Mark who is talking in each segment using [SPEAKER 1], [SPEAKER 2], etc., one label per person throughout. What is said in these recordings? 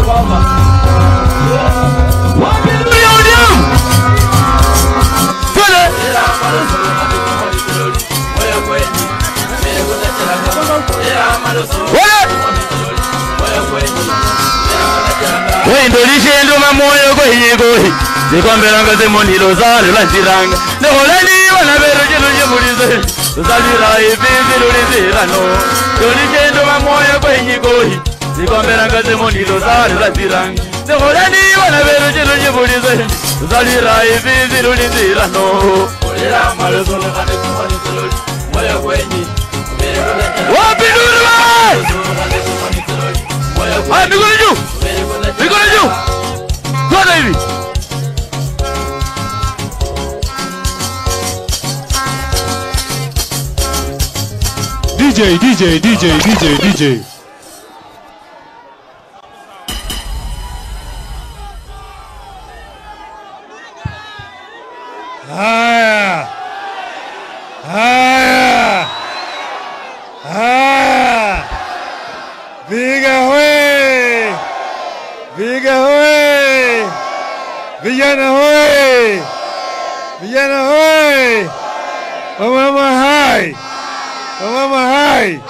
[SPEAKER 1] Wapi ODM? Twende. wendolishendo mamoyo kwehigohi zikwambelanga zemonilo zalo lanzilanga neholani vana vero cilo cimulize tusalira ivivi lulizirano dolishendo mamoyo kwehigohi zikwambelanga zemonilo zalo lanzilanga neholani vana vero cilo cimulize tusalira ivivi lulizirano wapindulwa Haya, mikono juu, mikono juu, twende hivi.
[SPEAKER 2] DJ, DJ, DJ, DJ, DJ. Haya. Haya. Haya. Viga hoye. Viga hoye. Vijana hoye. Vijana hoye. Wamama hai. Wamama hai.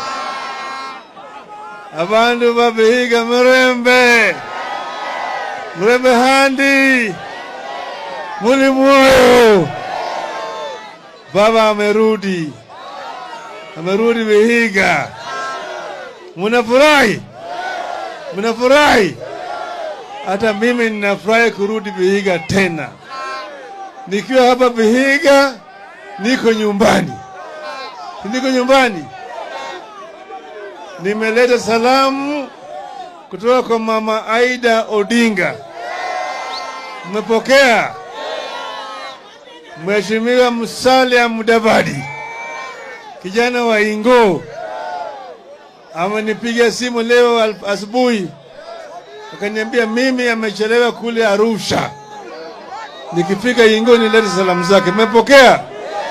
[SPEAKER 2] Abantu babihiga murembe. Murembe handi. Muli moyo. Baba amerudi. Amerudi Vihiga. Munafurahi? Munafurahi? Hata mimi ninafurahi kurudi Vihiga tena. Nikiwa hapa Vihiga niko nyumbani. Niko nyumbani. Nimeleta salamu kutoka kwa mama Aida Odinga. Mmepokea? Mheshimiwa Musalia Mudavadi, kijana wa Ingo, amenipigia simu leo al- asubuhi, akaniambia mimi amechelewa kule Arusha, nikifika Ingo nilete salamu zake. Mmepokea?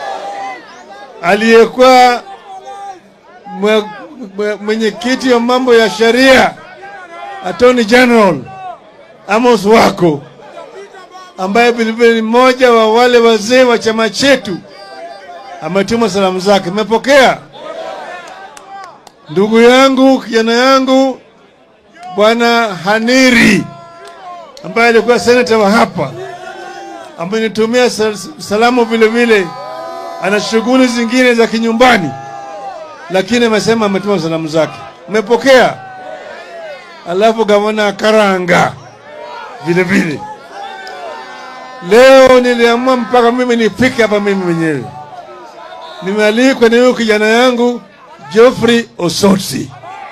[SPEAKER 2] Aliyekuwa mwe- mwe- mwenyekiti wa mambo ya sheria Attorney General Amos Wako ambaye vilevile ni mmoja wa wale wazee wa chama chetu ametuma salamu zake. Mmepokea? Ndugu yangu, kijana yangu, bwana Haniri ambaye alikuwa senata wa hapa amenitumia sal- salamu vile vile. Ana shughuli zingine za kinyumbani, lakini amesema ametuma salamu zake. Mmepokea? Alafu gavana Karanga vile vile Leo niliamua mpaka mimi nifike hapa mimi mwenyewe. Nimealikwa na huyo kijana yangu Geoffrey Osotsi.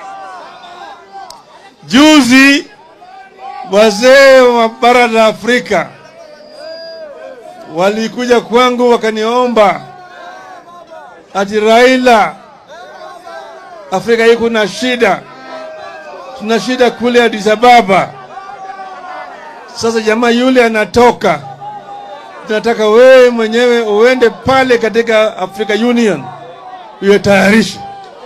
[SPEAKER 2] Juzi wazee wa bara la Afrika walikuja kwangu wakaniomba ati Raila, Afrika hii kuna shida, tuna shida kule Addis Ababa. Sasa jamaa yule anatoka, tunataka wewe mwenyewe uende pale katika Africa Union uyatayarishe.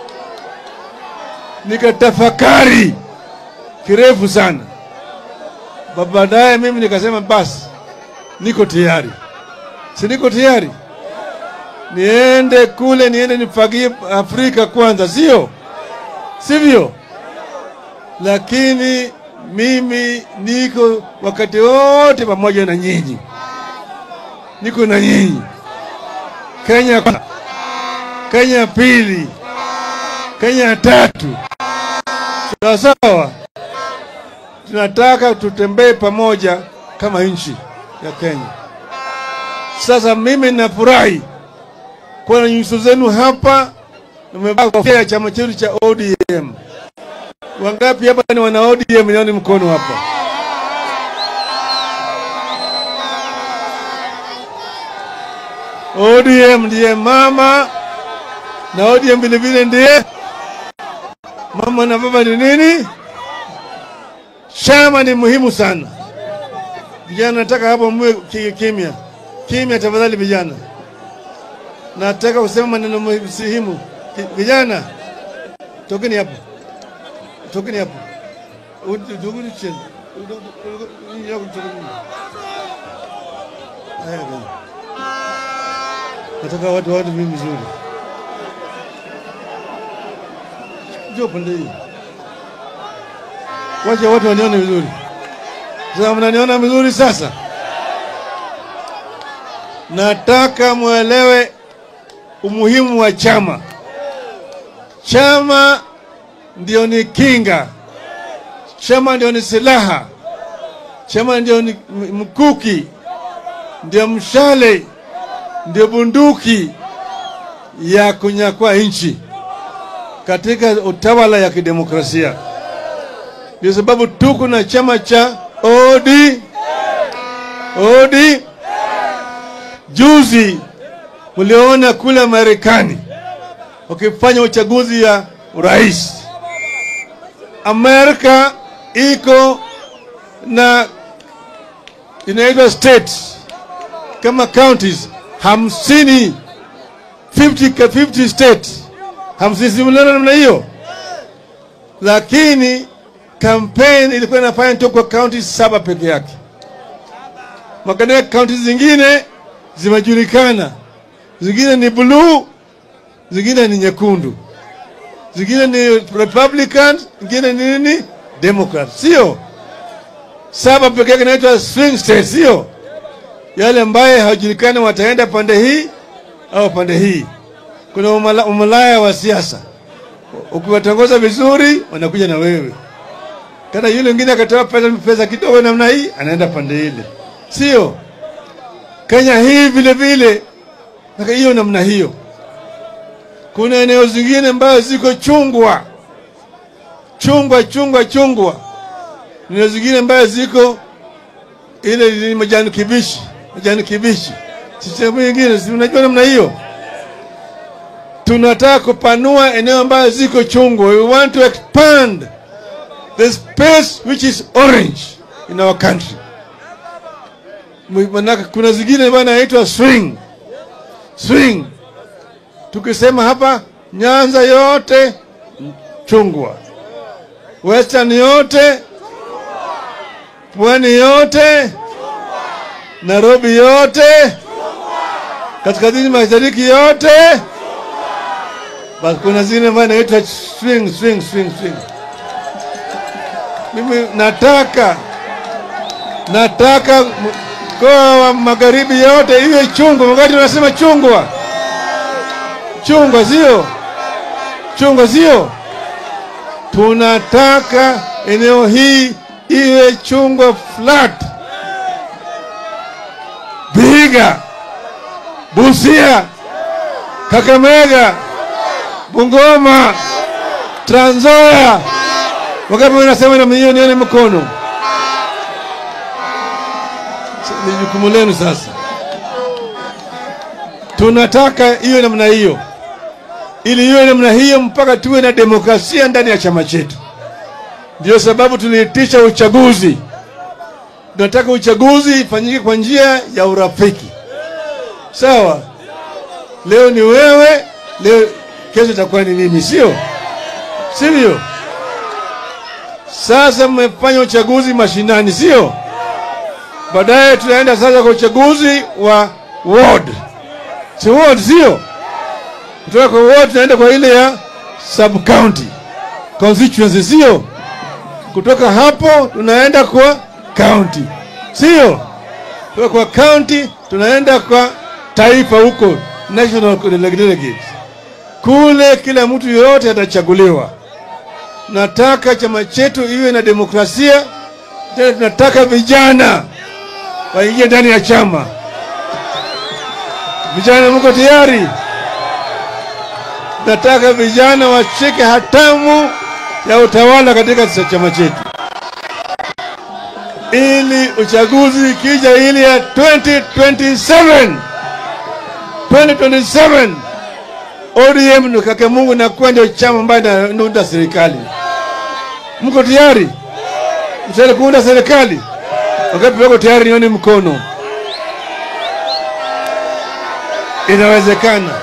[SPEAKER 2] Nikatafakari kirefu sana, Ba- baadaye mimi nikasema basi, niko tayari, si niko tayari niende kule, niende nifagie Afrika kwanza, sio sivyo? Lakini mimi niko wakati wote pamoja na nyinyi, niko na nyinyi. Kenya kwanza, Kenya pili, Kenya tatu, sawa sawa. Tunataka tutembee pamoja kama nchi ya Kenya. Sasa mimi nafurahi kuona nyuso zenu hapa, nimevaa kofia ya chama chetu cha ODM. Wangapi hapa ni wana ODM? Nione mkono hapa. ODM ndiye mama na ODM vile vile ndiye mama na baba ni nini? Chama ni muhimu sana. Vijana, nataka hapo mwe ki- kimya kimya, tafadhali vijana. Nataka kusema maneno muhimu. Ki- Vijana, tokeni hapo, tokeni hapo, U- tokeni chini. Haya bwana. Nataka watu watu mimi vizuri. Njoo pande hii. Wacha watu wanione vizuri. Sasa mnaniona vizuri sasa? Nataka mwelewe umuhimu wa chama. Chama ndio ni kinga, chama ndio ni silaha, chama ndio ni m- mkuki, ndio mshale, ndio bunduki ya kunyakua nchi katika utawala ya kidemokrasia. Ndio sababu tuko na chama cha OD OD. Juzi mliona kule Marekani wakifanya uchaguzi ya urais. Amerika iko na inaitwa states kama counties hamsini 50 ka 50 states hamsini, simuliona namna hiyo, lakini campaign ilikuwa inafanya tu kwa county saba peke yake. Makadea kaunti zingine zimejulikana, zingine ni bluu, zingine ni nyekundu, zingine ni Republican, zingine ni nini Democrat, sio saba peke yake, inaitwa swing state, sio yale ambaye hawajulikani wataenda pande hii au pande hii. Kuna umala, umalaya wa siasa, ukiwatongoza vizuri wanakuja na wewe kana yule mwingine akatoa pesa, pesa kidogo namna hii, anaenda pande ile, sio Kenya hii vile vile Sasa hiyo namna hiyo. Kuna eneo zingine ambayo ziko chungwa chungwa chungwa chungwa, eneo zingine ambayo ziko ile ni majani kibichi majani kibichi, sehemu nyingine, si unajua namna hiyo. Tunataka kupanua eneo ambayo ziko chungwa, we want to expand the space which is orange in our country. Manake kuna zingine ambayo inaitwa swing swing. Tukisema hapa Nyanza yote chungwa, Western yote, Pwani yote, Nairobi yote, kaskazini mashariki yote, basi kuna zingine ambayo inaitwa swing swing swing swing. Mimi nataka nataka mkoa wa magharibi yote iwe chungwa. Wakati unasema chungwa, chungwa sio chungwa, sio. Tunataka eneo hii iwe chungwa flat. Vihiga, Busia, Kakamega, Bungoma, Trans Nzoia. Wakati unasema namna hiyo, nione mkono. Ni jukumu lenu sasa. Tunataka iwe namna hiyo, ili iwe namna hiyo mpaka tuwe na demokrasia ndani ya chama chetu. Ndio sababu tuliitisha uchaguzi. Tunataka uchaguzi ifanyike kwa njia ya urafiki, sawa? Leo ni wewe, leo kesho itakuwa ni mimi, sio sivyo? Sasa mmefanya uchaguzi mashinani, sio? Baadaye tunaenda sasa kwa uchaguzi wa ward, si ward, sio? Kutoka kwa ward tunaenda kwa ile ya sub county constituency, sio? Kutoka hapo tunaenda kwa county, sio? Kutoka kwa county tunaenda kwa taifa huko, national delegates. Kule kila mtu yoyote atachaguliwa. Nataka chama chetu iwe na demokrasia tena, tunataka vijana waingie ndani ya chama. Vijana, mko tayari? Nataka vijana washike hatamu ya utawala katika chama chetu, ili uchaguzi ikija, ili ya 2027 2027 ODM ni kake Mungu nakuwa ndio chama ambayo inaunda serikali. Mko tayari? Mtayari kuunda serikali? Wakati wako tayari, nione mkono. Inawezekana,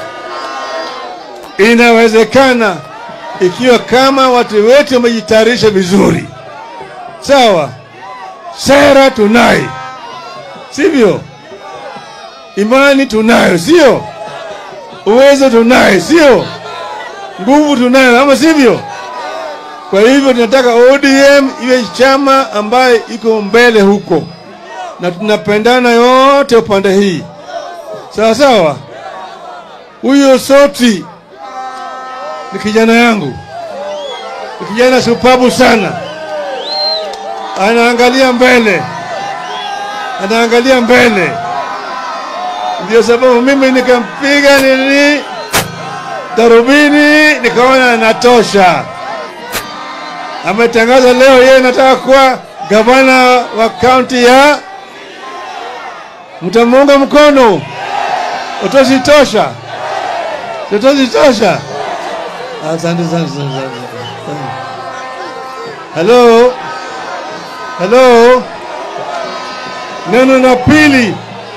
[SPEAKER 2] inawezekana ikiwa kama watu wetu wamejitayarisha vizuri, sawa. sera tunaye, sivyo? Imani tunayo, sio? Uwezo tunaye, sio? Nguvu tunayo, ama sivyo? Kwa hivyo tunataka ODM iwe chama ambaye iko mbele huko, na tunapendana yote upande hii, sawa sawa. Huyo Soti ni kijana yangu, ni kijana supabu sana, anaangalia mbele, anaangalia mbele. Ndio sababu mimi nikampiga nini darubini, nikaona anatosha. Ametangaza leo yeye nataka kuwa gavana wa kaunti ya, mtamuunga mkono? Utositosha? Tutositosha? Asante sana, asante sana. Hello, hello. Neno la pili,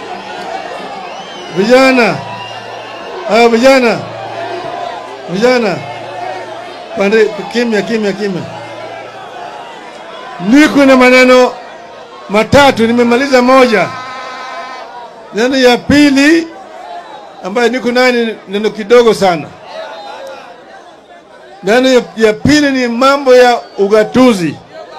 [SPEAKER 2] vijana, ah, vijana, vijana, pande, kimya, kimya, kimya. Niko na maneno matatu, nimemaliza moja. Neno ya pili ambayo niko nayo ni neno kidogo sana. Neno ya, ya pili ni mambo ya ugatuzi.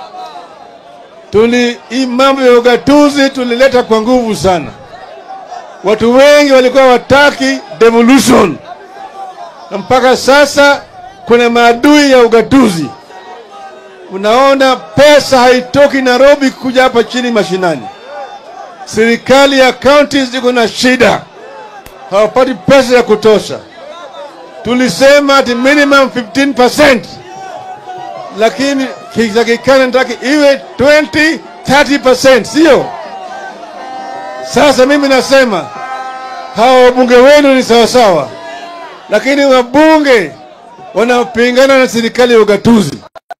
[SPEAKER 2] Tuli hii mambo ya ugatuzi tulileta kwa nguvu sana. Watu wengi walikuwa wataki devolution, na mpaka sasa kuna maadui ya ugatuzi. Unaona pesa haitoki Nairobi kuja hapa chini mashinani. Serikali ya counties ziko na shida, hawapati pesa ya kutosha. Tulisema ati minimum 15%, lakini kitakikana nataka iwe 20 30%, sio? Sasa mimi nasema hawa wabunge wenu ni sawasawa, lakini wabunge wanapingana na serikali ya ugatuzi.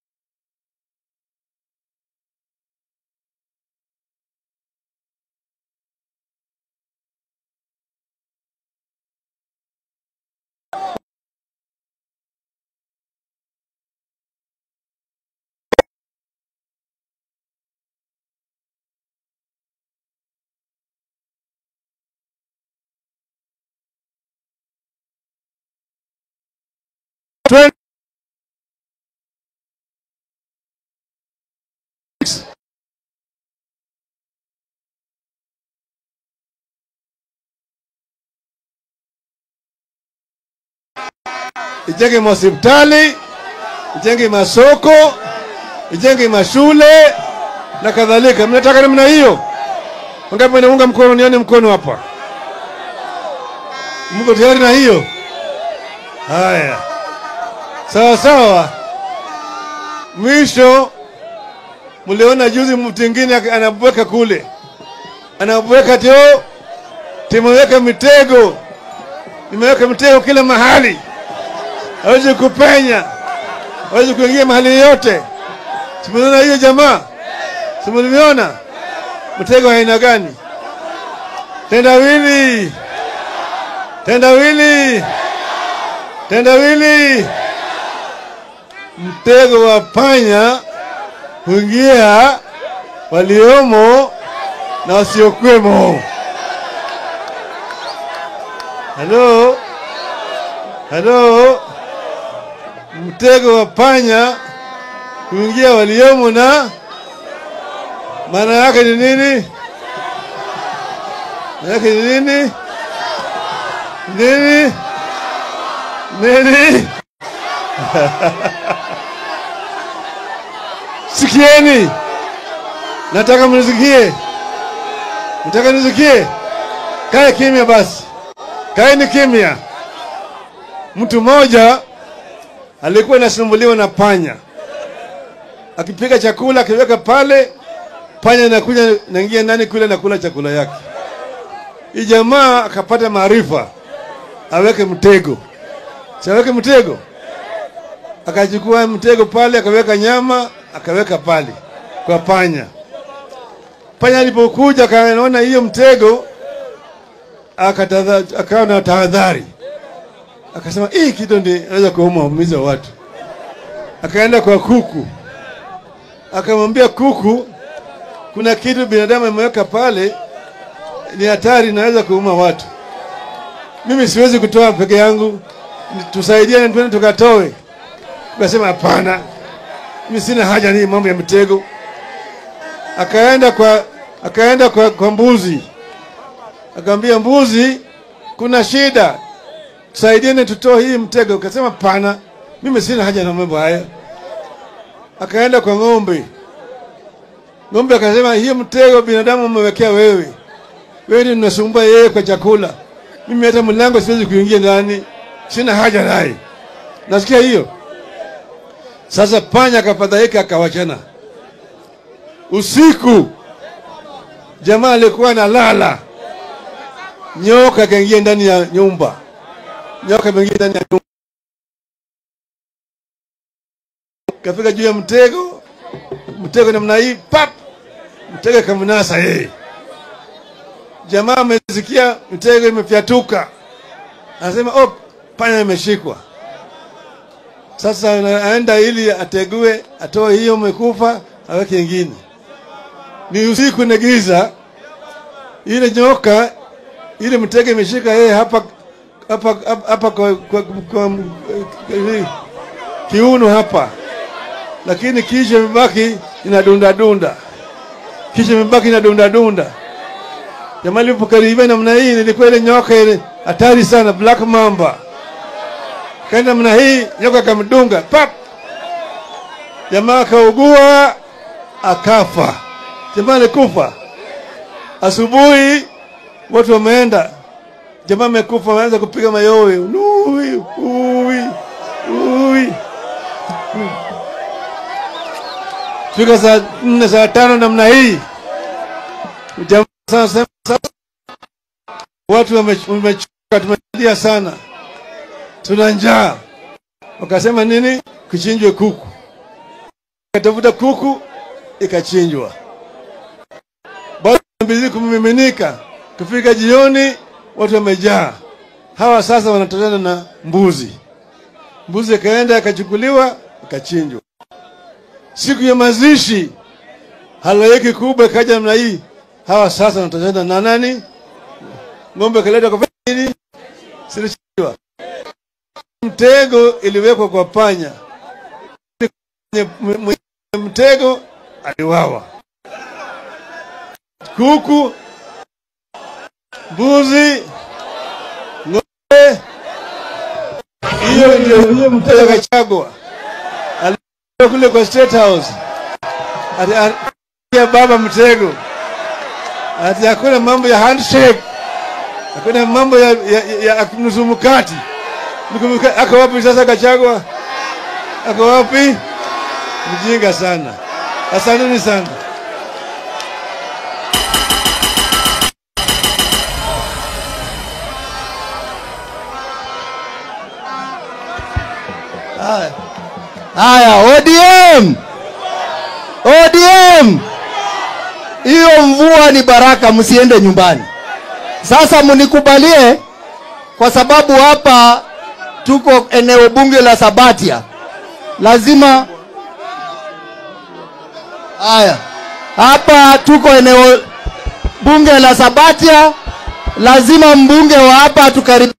[SPEAKER 2] Twen- ijenge mahospitali, ijenge masoko, ijenge mashule na kadhalika. Mnataka namna hiyo? Wangapi wanaunga mkono? Nione mkono hapa. Mko tayari na hiyo? Haya, sawa sawa. Mwisho mliona juzi mtu mwingine anabweka kule, anabweka tio, timeweka mitego, nimeweka mitego kila mahali, hawezi kupenya, hawezi kuingia mahali yote. Simuliona hiyo jamaa, simuliona mtego wa aina gani? Tendawili, tendawili, tendawili mtego wa panya huingia waliomo na wasiokwemo. Halo, halo, mtego wa panya huingia waliomo na maana yake ni nini? Maana yake ni nini? Nini? Nini? Sikieni, nataka mnisikie, nataka nisikie. Kae kimya basi, kaeni kimya. Mtu mmoja alikuwa anasumbuliwa na panya, akipika chakula akiweka pale, panya inakuja naingia ndani kule nakula chakula yake. Hii jamaa akapata maarifa, aweke mtego, si aweke mtego akachukua mtego pale, akaweka nyama, akaweka pale kwa panya. Panya alipokuja akaona hiyo mtego, akatadha- akawa na tahadhari, akasema hii kitu ndi naweza kuumiza watu. Akaenda kwa kuku, akamwambia kuku, kuna kitu binadamu ameweka pale, ni hatari, inaweza kuuma watu. Mimi siwezi kutoa peke yangu, tusaidiane, twende tukatoe. Tukasema hapana, mimi sina haja ni mambo ya mtego. Akaenda kwa akaenda kwa, kwa mbuzi, akamwambia mbuzi, kuna shida, tusaidiane tutoe hii mtego. Akasema pana, mimi sina haja na mambo haya. Akaenda kwa ng'ombe, ng'ombe akasema, hii mtego binadamu umewekea wewe, wewe ndio unasumbua yeye kwa chakula, mimi hata mlango siwezi kuingia ndani, sina haja naye. Nasikia hiyo. Sasa panya akafadhaika, akawachana. Usiku jamaa alikuwa analala, nyoka akaingia ndani ya nyumba, nyoka ameingia ndani ya nyumba, kafika juu ya mtego, mtego namna hii, pap, mtego akamnasa yeye. Jamaa amesikia mtego imefyatuka, anasema oh, panya imeshikwa. Sasa anaenda ili ategue, atoe hiyo umekufa, aweke ingine. Ni usiku na giza, ile nyoka ile mtego imeshika yeye hapa hapa hapa, hapa kwa, kwa, kwa, kwa hivi, kiuno hapa, lakini kisha imebaki inadunda dunda, kisha imebaki inadunda dunda. Jamaa alipokaribia namna hii, nilikuwa ile nyoka ile hatari sana, black mamba kaenda namna hii, nyoka akamdunga pap, jamaa akaugua akafa. Jamaa alikufa. Asubuhi watu wameenda, jamaa amekufa, wameanza kupiga mayowe, ui ui ui. Fika saa nne saa tano namna hii, jamaa sasa sasa, watu wame- wamechoka, tumelia sana, tuna njaa. Wakasema nini? Kuchinjwe kuku. Katafuta kuku ikachinjwa bado mbizi kumiminika. Kufika jioni, watu wamejaa. Hawa sasa wanatokana na mbuzi. Mbuzi ikaenda ikachukuliwa ikachinjwa. Siku ya mazishi, halaiki kubwa ikaja namna hii. Hawa sasa wanatokana na nani? Ng'ombe ikaletwa kwa nini? Silichinjwa. Mtego iliwekwa kwa panya. Mwenye- mwenye Mtego aliwawa kuku, mbuzi, ng'ombe. Hiyo ndio huyo mtego akachagwa. Alikuwa kule kwa State House, ati ati baba mtego, ati hakuna mambo ya handshake, hakuna mambo ya, ya, ya, ya nusu mkati. Nusu mkati. Ako wapi sasa Gachagua? Ako wapi? Mjinga sana. Asanteni sana.
[SPEAKER 3] Haya, ODM, ODM, hiyo mvua ni baraka, msiende nyumbani. Sasa mnikubalie, kwa sababu hapa tuko eneo bunge la Sabatia, lazima haya, hapa tuko eneo bunge la Sabatia, lazima mbunge wa hapa tukaribia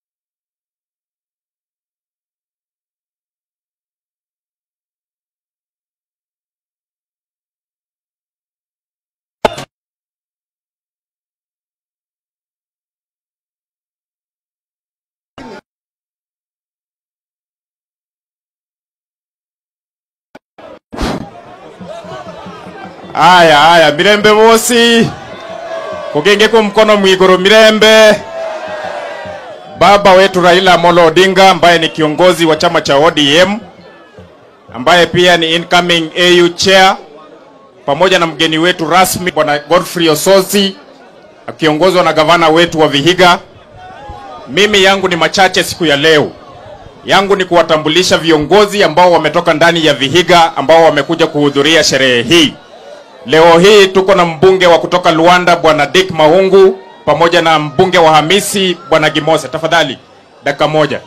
[SPEAKER 4] Aya, aya, mirembe bosi, kugengeko mkono mwiguru mirembe. Baba wetu Raila Amolo Odinga ambaye ni kiongozi wa chama cha ODM ambaye pia ni incoming AU chair, pamoja na mgeni wetu rasmi bwana Godfrey Ososi akiongozwa na gavana wetu wa Vihiga. Mimi yangu ni machache siku ya leo yangu ni kuwatambulisha viongozi ambao wametoka ndani ya Vihiga ambao wamekuja kuhudhuria sherehe hii. Leo hii tuko na mbunge wa kutoka Luanda bwana Dick Mahungu pamoja na mbunge wa Hamisi bwana Gimose. Tafadhali dakika moja.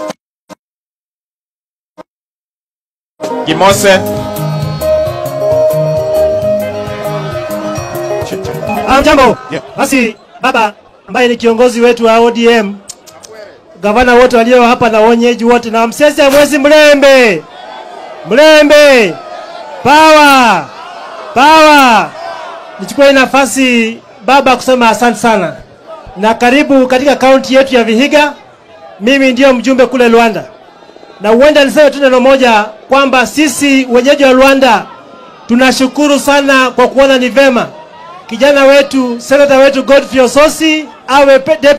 [SPEAKER 4] Gimose,
[SPEAKER 5] Hamjambo. Basi baba ambaye ni kiongozi wetu wa ODM, gavana wote walio hapa na wenyeji wote na msese mwezi Mlembe, Mlembe, pawa pawa. Nichukue hii nafasi baba kusema asante sana na karibu katika kaunti yetu ya Vihiga. Mimi ndio mjumbe kule Luanda, na huenda niseme tu neno moja kwamba sisi wenyeji wa Luanda tunashukuru sana kwa kuona ni vema kijana wetu senata wetu Godfrey Ososi awe pe-